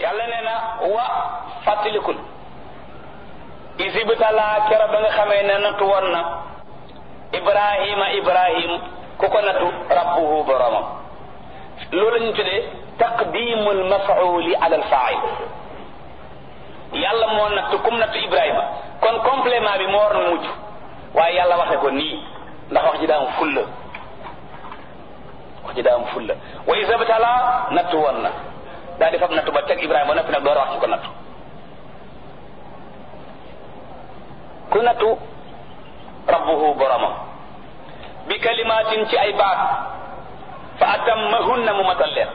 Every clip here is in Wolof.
yàlla nee na wa fàttalikul isibtalaa kero ba nga xamee ne nattu woon na ibrahima ibrahim ku ko nattu rabbuhu boromam loolu la ñu tuddee taqdimul mafauli ala al fail yàlla moo nattu kum nattu ibrahima kon complément bi moo war na mujj waaye yàlla waxe ko nii ndax wax ji daa am fulla wax ji daa am fulla wa isibtalaa nattu woon na daa di fab nattu ba teg ibrahima ba noppi nag door a wax ci ko nattu ku nattu rabbuhu boromam bi kalimaatin ci ay baat fa atammahunna mu matal leen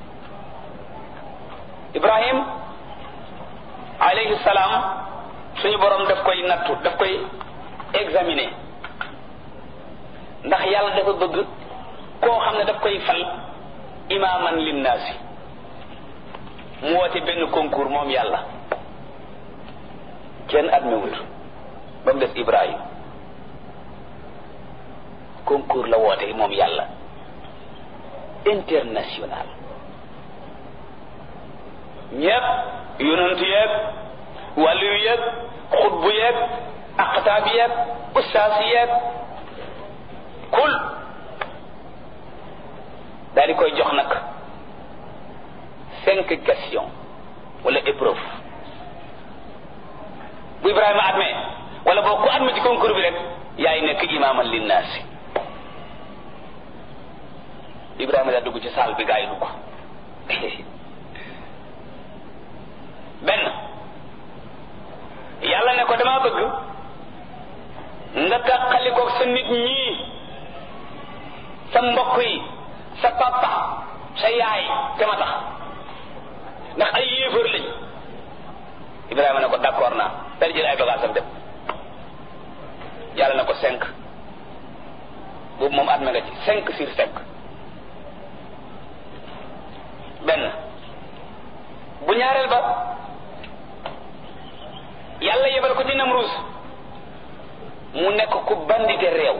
ibrahim alayhi salaam suñu borom daf koy nattu daf koy examiner ndax yàlla dafa bëgg koo xam ne daf koy fal imaaman linnaasi mu woote benn concours moom yàlla kenn admewut ba mu des ibrahim concours la woote moom yàlla international ñépp yonent yeeg wàllu yeeg xutbu yeeg aqtaab yeeg ustaas yeeg kul daal di koy jox nag cinq questions wala épreuve bu Ibrahima admee wala boo ku admee ci concours bi rek yaay nekk imaaman linnaasi Ibrahima daa dugg ci saal bi gaa yi dugg benn yàlla ne ko dama bëgg nga tàqalikoog sa nit ñii sa mbokk yi sa papa sa yaay te ma tax ndax ay yéefar lañ Ibrahima ne ko d'accord naa dal jël ay bagages am dem yàlla na ko cinq boobu moom adme nga ci cinq sur cinq benn bu ñaareel ba yàlla yebal ko ci Namruus mu nekk ku bandite réew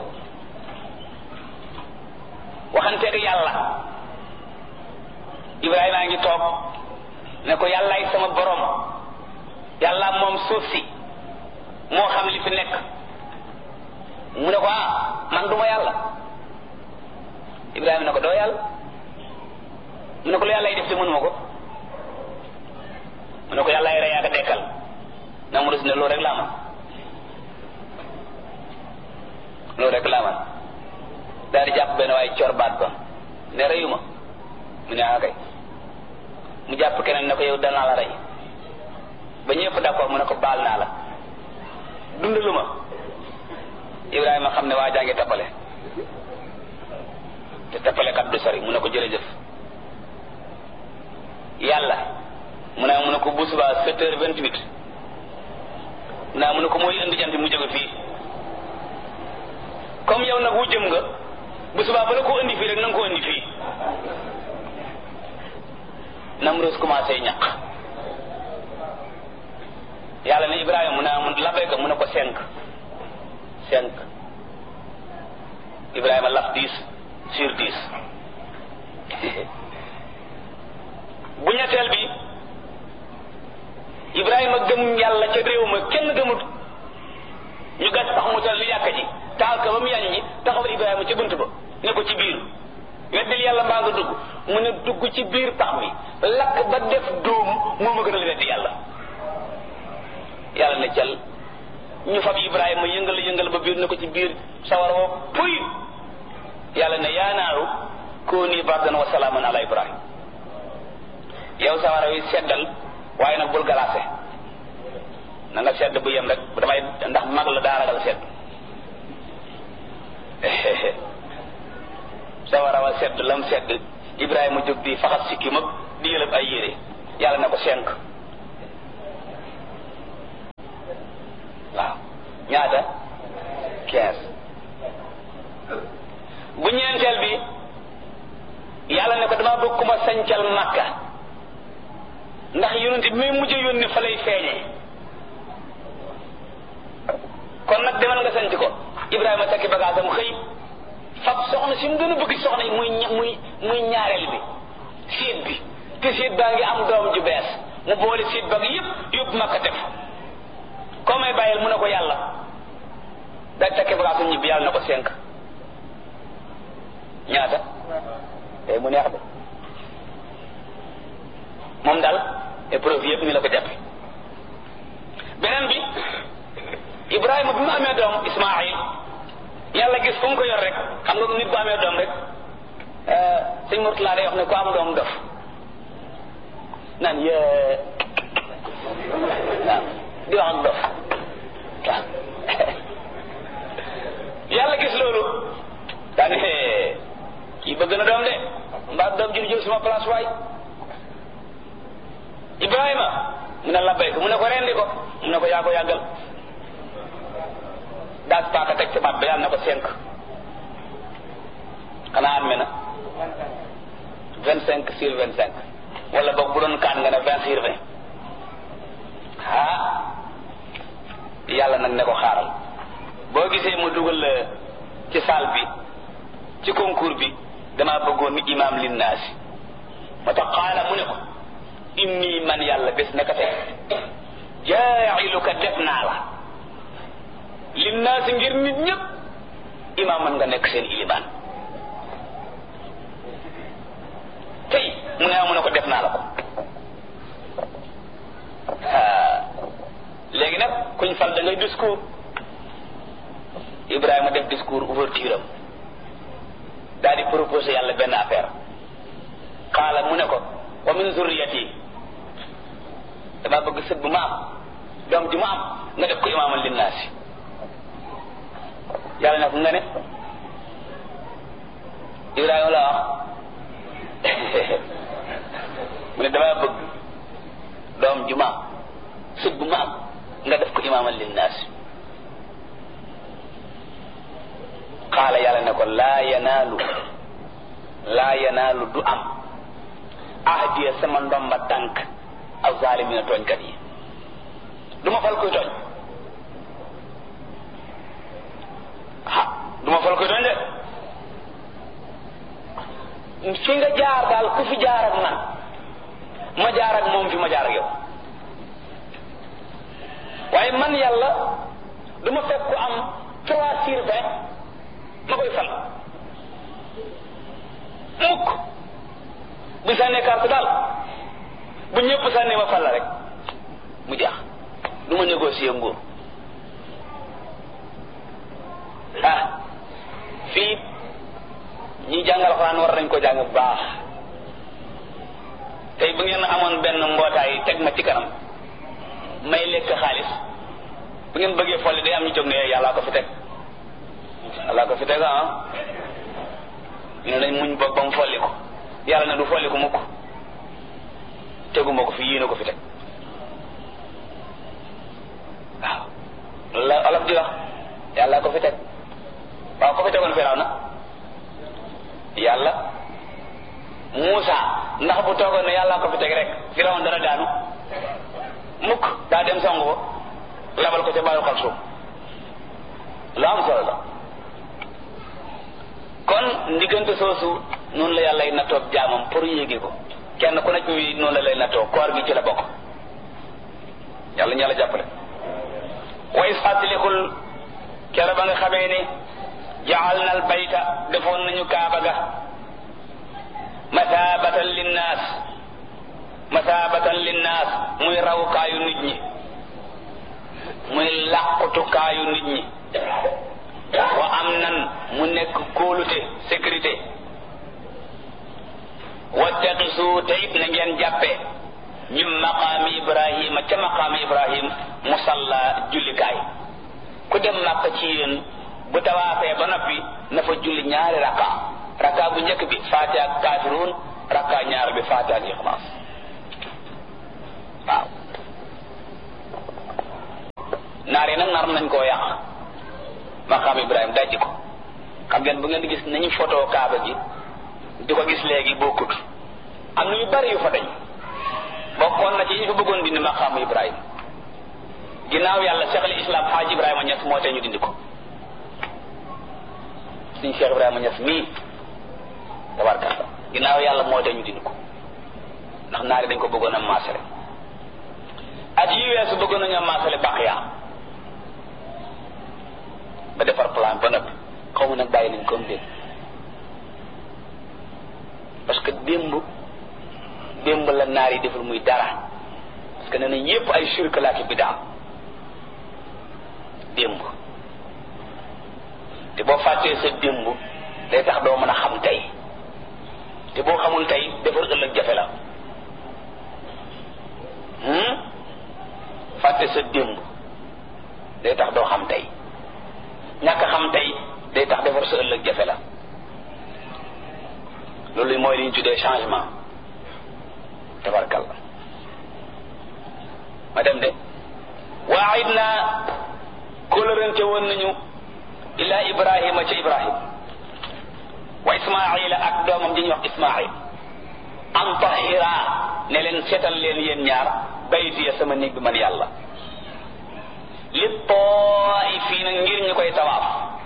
waxanteeg yàlla Ibrahima a ngi toog ne ko yàllaay sama borom yàlla moom suuf si moo xam li fi nekk mu ne ko ah man duma yàlla Ibrahima ne ko doo yàlla mu ne ko lu yàlla yi def te mënuma ko mu ne ko yàlla yi rey ak dekkal na mu rus ne loolu rek laa man loolu rek laa man daal di jàpp benn waaye cor baat ba ne reyuma mu ne ah kay mu jàpp keneen ne ko yow danaa la rey ba ñëpp d'accord mu ne ko baal naa la dundalu ma Ibrahima xam ne waa jaa ngi tappale te tappale kat du sori mu ne ko jërëjëf yàlla mu ne mu ne ko bu subaa sept heures vingt huit mu ne mu ne ko mooy indi jant mu jóge fii comme yow nag wu jëm nga bu subaa ba la ko indi fii rek na nga ko indi fii Namroos commencé ñaq yàlla ne Ibrahima mu ne mu labee ko mu ne ko cinq cinq Ibrahima laf dix sur dix bu ñetteel bi Ibrahima gëm yàlla ca réew ma kenn gëmut ñu gas tax mu tal li yàkk ji taal ko ba mu yañ ñi taxawal Ibrahima ca bunt ba ne ko ci biir weddil yàlla mbaa nga dugg mu ne dugg ci biir pax mi lakk ba def dóom moo ma gënal weddi yàlla yàlla ne cal ñu fab Ibrahima yëngal yëngal ba biir ne ko ci biir sawar woo puy yàlla ne yaa naaru kooni bardan wa salaaman ala Ibrahim yow sawara wi seddal waaye nag bul galaase na nga sedd bu yem rek damay ndax mag la daa ragal sedd sawara wa sedd lam sedd Ibrahima jóg di faxas sikki mag di yëlëb ay yére yàlla ne ko cinq waaw ñaata quinze bu ñeenteel bi yàlla ne ko dama bëgg ku ma sancal makka ndax yonent bi muy mujj yónni fa lay feeñee kon nag demal nga sanc ko Ibrahima takki bagaasam xëy fab soxna si mu gën a bëgg soxna yi muy muy muy ñaareel bi séet bi te séet baa ngi am doom ju bees mu boole siit bag yëpp yóbbu makka def koo may bàyyil mu ne ko yàlla day takke bagaasu ñibbi yàlla na ko cinq ñaata tey mu neex de moom daal épreuve yëpp ni la ko jàppe beneen bi Ibrahima bi mu amee doom Ismaayil yàlla gis fu mu ko yor rek xam nga nit bu amee doom rek sëñ Murtala day wax ne ku am doom dof naan yee waaw di wax ak dof waaw yàlla gis loolu daa ne kii bëgg na doom de mbaa doom ji du jël sama place waay Ibrahima mu ne labbay ko mu ne ko rendi ko mu ne ko yaa ko yàggal daas paaka teg ci baat ba yàlla na ko cinq xanaa am na vingt cinq sur vingt cinq wala boog bu doon kaan nga ne vingt sur vingt ah yàlla nag ne ko xaaral boo gisee mu dugal ci salle bi ci concours bi damaa bëggoon ni imam linnaasi moo tax xaala mu ne ko inni man yàlla bés naka tey jaa'iluka def naa la linnaasi ngir nit ñëpp imam man nga nekk seen ilimaan tey mu ne mu ne ko def naa la ko léegi nag kuñ fal da ngay discours Ibrahima def discours ouverture am daal di proposé yàlla benn affaire xaala mu ne ko wa min zurriyati dama bëgg sët bu ma am doom ji ma am nga def ko imaaman linnaasi yàlla ne ko nga ne Ibrahima la wax mu ne dama bëgg doom ji ma am sët bu ma am nga def ko imaaman linnaasi xaala yàlla ne ko laa yanaalu laa yanaalu du am ahdiya sama ndomba tànk aw zaalimina tooñkat yi du ma fal koy tooñ ah du ma fal koy tooñ de fi nga jaar daal ku fi jaar ak man ma jaar ak moom fi ma jaar ak yow waaye man yàlla du ma fekk ku am trois sur vingt ma koy fal mukk bu sànnee carte daal bu ñëpp sànnee ma fal la rek mu jeex du ma négocier nguur ah fii ñi jàngal xuraan war nañ ko jàng bu baax tey bu ngeen amoon benn mbootaay teg ma ci kanam may lekk xaalis bu ngeen bëggee folli day am ñu jóg ne yàllaa ko fi teg yàllaa ko fi teg ah ñu ne nañ muñ boog ba mu folli ko yàlla ne du folli ko mukk teguma ko fi yéene ko fi teg waaw loolu la olof di wax yàlla ko fi teg waaw ko fi tegoon firaw na yàlla Muusa ndax bu toogoon ne yàlla ko fi teg rek firaw dana daanu mukk daa dem songu ko labal ko ca bàyyi xal suuf lu am solo la kon ndiggante soosu noonu la yàlla ay nattoo jaamam pour yéege ko kenn ku nekk mi noonu la lay nattoo koor gi ci la bokk yàlla ñu yàlla jàppale way fàttalikul kere ba nga xamee ne jaal na al bayta defoon nañu kaaba ga masaabatan linnaas masaabatan linnaas muy rawukaayu nit ñi muy làqutukaayu nit ñi wa am nan mu nekk kóolute sécurité wattaqisu te it na ngeen jàppe ñum maqaami ibrahima ca maqaami ibrahim musalla jullikaay ku dem màkk ci yéen bu tawaafee ba noppi na fa julli ñaari rakka rakka bu njëkk bi faatiha ak kaafiruun rakka ñaar bi faatiha ak ixlaas waaw naar yi nag nar nañ koo yàq maqaam ibrahim dajji ko xam ngeen bu ngeen di gis nañu photo kaaba gi di ko gis léegi bokkut am na yu bari yu fa dañ bokkoon na ci ñu fa bëggoon dindi maqaamu ibrahim ginnaaw yàlla cheikh al islam xaaj ibrahima ñes moo tee ñu dindi ko suñ cheikh ibrahima ñes mii tabarkalla ginnaaw yàlla moo tee ñu dindi ko ndax naari dañ ko bëggoon a maasere at yi weesu bëggoon nañoo maasale baax yaa ba defar plan ba noppi xaw ma nag bàyyi nañ comme démb parce que démb démb la naar yi deful muy dara parce que nee nañ yépp ay shirk laa ki bidaa démb te boo fàttee sa démb day tax doo mën a xam tey te boo xamul tey defar ëllëg jafe la fàtte sa démb day tax doo xam tey ñàkk xam tey day tax defar sa ëllëg jafe la loolu mooy li ñu tuddee changement tabarkal la ma dem de waayit naa kóllërante woon nañu ila ibrahima ca ibrahim wa ismaila ak doomam di ñuy wax ismail an tahira ne leen seetal leen yéen ñaar baytiya sama néeg bi man yàlla li taifiina ngir ñu koy tawaaf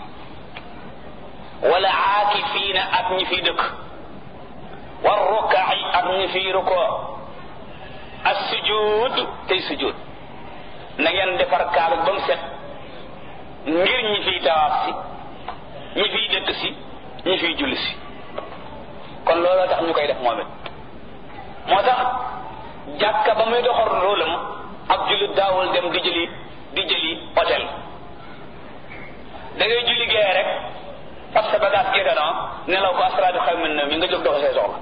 wala aakifiina ak ñi fiy dëkk war rukaai ak ñi fiy rukoo as sujud tey sujud na ngeen defar kaalu ba mu set ngir ñi fiy tawaaf si ñi fiy dëkk si ñi fiy julli si kon looloo tax ñu koy def moom it moo tax jàkka ba muy doxal rôlam ab jullit daawul dem di jëli di jëli hôtel da ngay julli gee rek fab sa bagage géganoo nelaw ko asraadu xaw min na mi nga jóg dox say soxla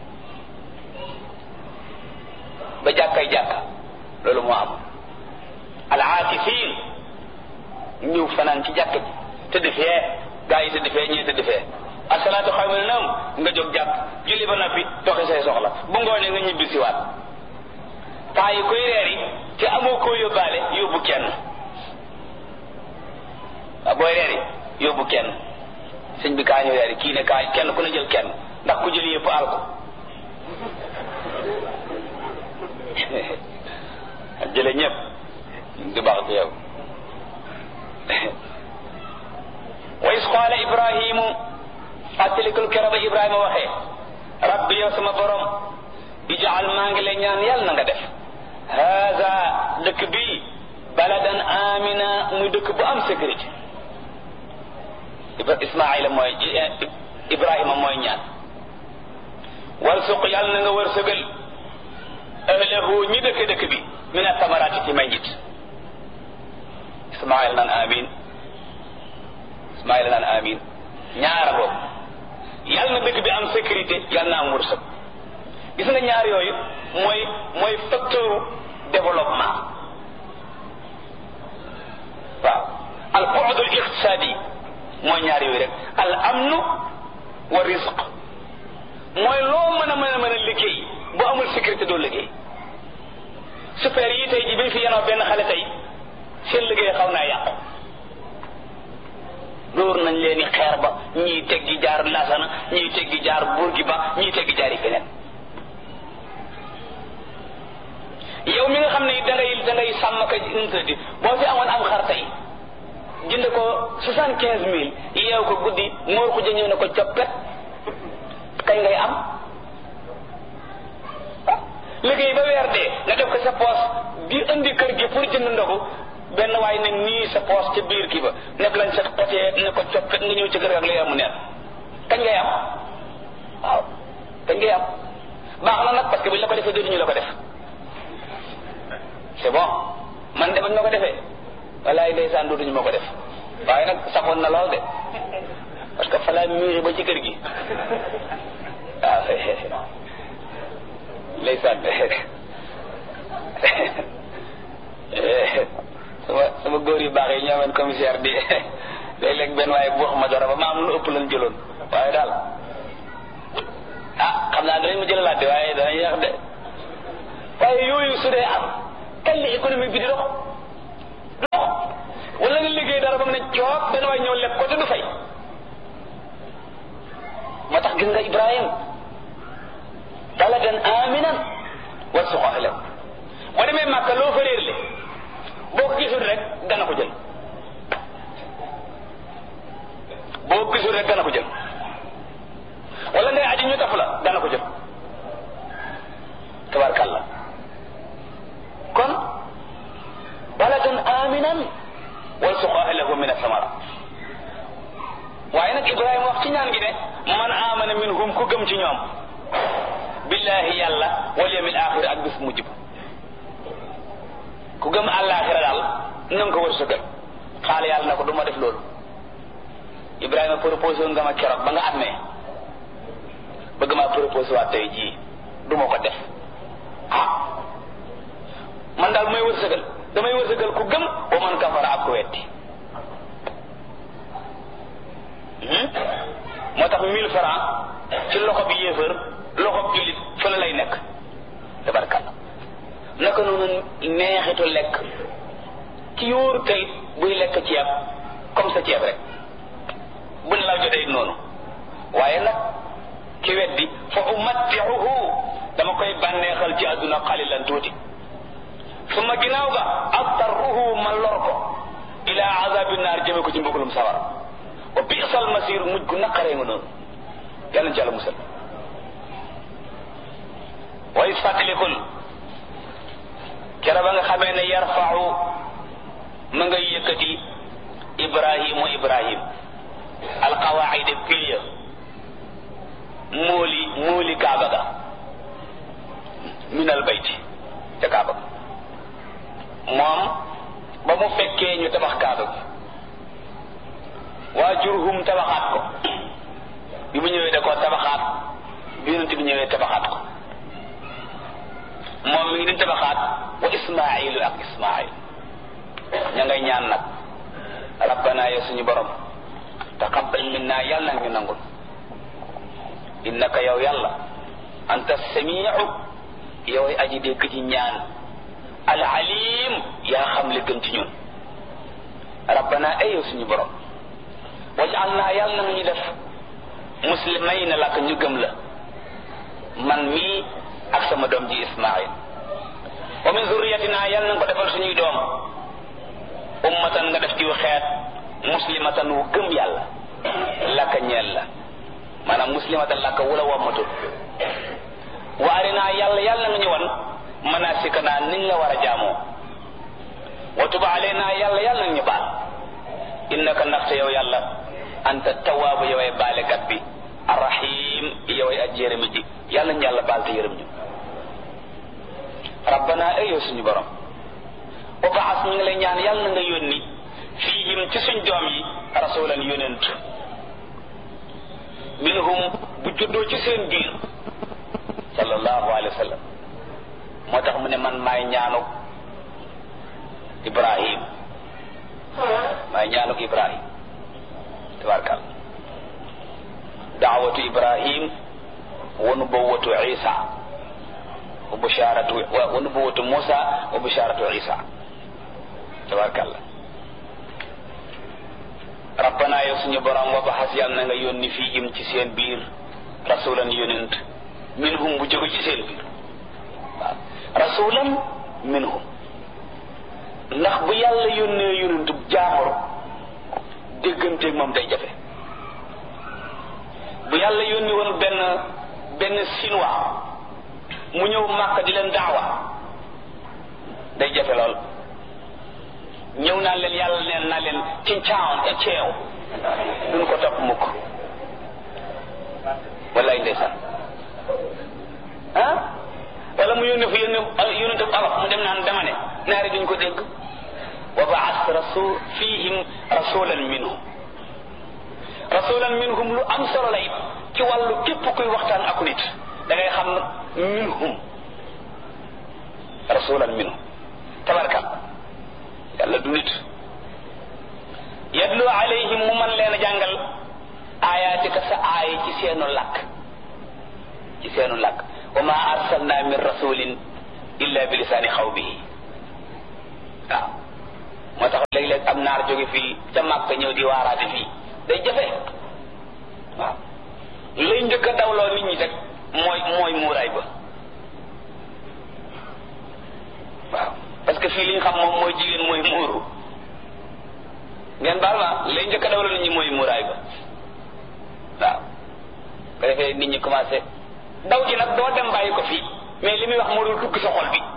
ba jàkkay jàkka loolu moo am al aakifin ñëw fanaan ci jàkk ji tëdd fee gaa yi tëdd fee ñii tëdd fee asalaatu xaw min naam nga jóg jàkk julli ba noppi doxi say soxla bu ngoonee nga ñibbi siwaat temps yi koy reer yi te amoo koo yóbbaale yóbbu kenn waaw booy reer yi yóbbu kenn sëñ bi kaa ñu reer yi kii ne kaa kenn ku ne jël kenn ndax ku jël yëpp al ko jële ñëpp du baax ci yow wa is qaala ibrahimu fàttalikul kero ba ibrahima waxee rabbi yow sama borom ijaal maa ngi lay ñaan yàlla na nga def haza dëkk bii baladan amina muy dëkk bu am sécurité ismaila mooy ibrahima mooy ñaan warsuq yàlla na nga wërsëgal ahlahu ñi dëkk dëkk bi min atamaraati ci may njit ismaila naan amin ismaila naan amin ñaara boobu yàlla na dëkk bi am sécurité yàlla na am wërsëg gis nga ñaar yooyu mooy mooy facteur développement waaw al bu'dul iqtisadi mooy ñaar yooyu rek al amnu wa rizq mooy loo mën a mën a mën a liggéey bu amul sécurité doo liggéey super yi tey ji bi fi yenoo benn xale tey seen liggéey xaw naa yàqu dóor nañ leen i xeer ba ñii teggi jaar lasana ñii teggi jaar Bourguiba ñii teggi jaar yi feneen yow mi nga xam ne da ngay da ngay sàmm ka intadi boo fi amoon am xar tey jënd ko soixante quinze mille yeew ko guddi moor ko jëñëw ne ko coppet kay ngay am liggéey ba weer dee nga def ko sa poos di indi kër gi pour jënd ndogu benn waay ne nii sa poos ca biir kii ba nekk lañ sa xotee ne ko coppet nga ñëw ci kër ak lay amu neen kañ ngay am waaw kañ ngay am baax na nag parce que buñ la ko defee dootuñu la ko def c'est bon man de bañ ma ko defee walaay ndeysaan dootuñu ma ko def waaye nag saxoon na lool de parce que fa laa miiri ba ci kër gi waaw ndeysaan sama sama góor yu baax yi ñoomeen commissaire di léeg-léeg benn waaye bu wax ma dara ba ma am lu ëpp lan jëloon waaye daal ah xam naa danañ ma jëlalaat de waaye danañ yeex de waaye yooyu su dee am kañ la économie bi di dox du dox wala nga liggéey dara ba mu ne coog benn waay ñëw lekk ko te du fay moo tax gis nga Ibrahim baladan aminan warzuq ahlahu boo demee Màkka loo fa réer le boo ko gisul rek dana ko jël boo ko gisul rek dana ko jël wala ngay aji ñu taf la dana ko jël tabarkàlla kon gëm ci ñoom billahi yàlla wal yawmil axir ak bis mujj ba ku gëm àllaaxira daal na nga ko wërsëgal xaal yàlla na ko du ma def loolu Ibrahima proposé nga ma keroog ba nga amee bëgg maa proposé waat tey jii du ma ko def ah man daal may wërsëgal damay wërsëgal ku gëm wa man kafara ak ku wetti moo tax mille francs ci loxo bi yéefar loxo bi jullit fële lay nekk tabarkalla naka noonu neexitu lekk ci yóoru tey buy lekk ceeb comme sa ceeb rek buñ la jotee noonu waaye nag ki weddi fa umattiuhu dama koy bànneexal ci àdduna xalilan tuuti su ma ginnaaw ga attarruhu ma lor ko ila azabi naar jëme ko ci mbugalum sawara wa bi'sal masir mujj gu naqaree nga noonu yàlla na ci yàlla musal wa is fàttalikul kera ba nga xamee ne yarfau ma ngay yëkkati ibrahimu ibrahim alqawaida piliya móoli móoli kaaba ga min al bayti ca kaaba ga moom ba mu fekkee ñu tabax kaaba gi waa jurhum tabaxaat ko bi mu ñëwee da koo tabaxaat bi yonent bi ñëwee tabaxaat ko moom mi ngi di tabaxaat wa ismailu ak ismail ña ngay ñaan nag rabbana ya suñu borom taqabbal minna yàlla nag ñu nangul innaka yow yàlla anta samiu yow aji dégg ci ñaan al alim yaa xam li gën ci ñun rabbana ay yow suñu borom wajal naa yàlla na ñu def muslimay na làkk ñu gëm la man mii ak sama doom ji ismail wa min zurriyatina yàlla na nga ko defal suñuy doom ummatan nga def ci xeet muslimatan wu gëm yàlla làkk ñeel la maanaam muslimatan làkk wula wammatul wa arinaa yàlla yàlla nga ñu wan manasikana niñ la war a jaamoo wa tuba alayna yàlla yàlla nga ñu baal innaka ndaxte yow yàlla anta tawaabu yoway baalekat bi arrahim yoway aj yërëmi ji yàlla ñu yàlla baal te yërëm ñu rabbana ay yow suñu borom wa baas ñu ngi lay ñaan yàlla na nga yónni fiihim ci suñ doom yi rasulan yónent minhum bu juddoo ci seen biir sallallahu alayhi wa sallam moo tax mu ne man maay ñaanuk ibrahim maay ñaanuk ibrahim tabarkal daawatu ibrahim wa nubuwatu isa wa busharatu wa nubuwatu musa wa busharatu isa tabarkal rabbana yow suñu borom wa baxas yàlla na nga yónni fiihim ci seen biir rasulan yonent minhum bu jóge ci seen biir waaw rasulan minhum ndax bu yàlla yónnee yonentub jaamur dégganteeg moom day jafe bu yàlla yónni woon benn benn chinois mu ñëw màkk di leen daawa day jafe lool ñëw naa leen yàlla neen naa leen ci caawan e ceew duñ ko topp mukk wallaay ndeysaan ah wala mu yónne fu yónne yónnente bu olof mu dem naan dama ne naari duñ ko dégg wa baas rasul fihim rasulan minhum rasulan minhum lu am solo la it ci wàllu képp kuy waxtaan ak nit da ngay xam minhum rasulan minhum tabarkal yàlla du nit yadlu alayhim mu man leen a jàngal ayatika sa aaya ci seenu làkk ci seenu làkk wa ma arsalna min rasulin illa bi lisaani xawmihi waaw moo tax léeg-léeg am naar jóge fii ca Màkka ñëw di waaraate fii day jafe waaw lay njëkk a dawloo nit ñi rek mooy mooy muuraay ba waaw parce que fii li ñu xam moom mooy jigéen mooy muuru ngeen baal ma lay njëkk a dawloo nit ñi mooy muuraay ba waaw ko defee nit ñi commencé daw ji nag doo dem bàyyi ko fii mais li muy wax moo dul dugg sa xol bi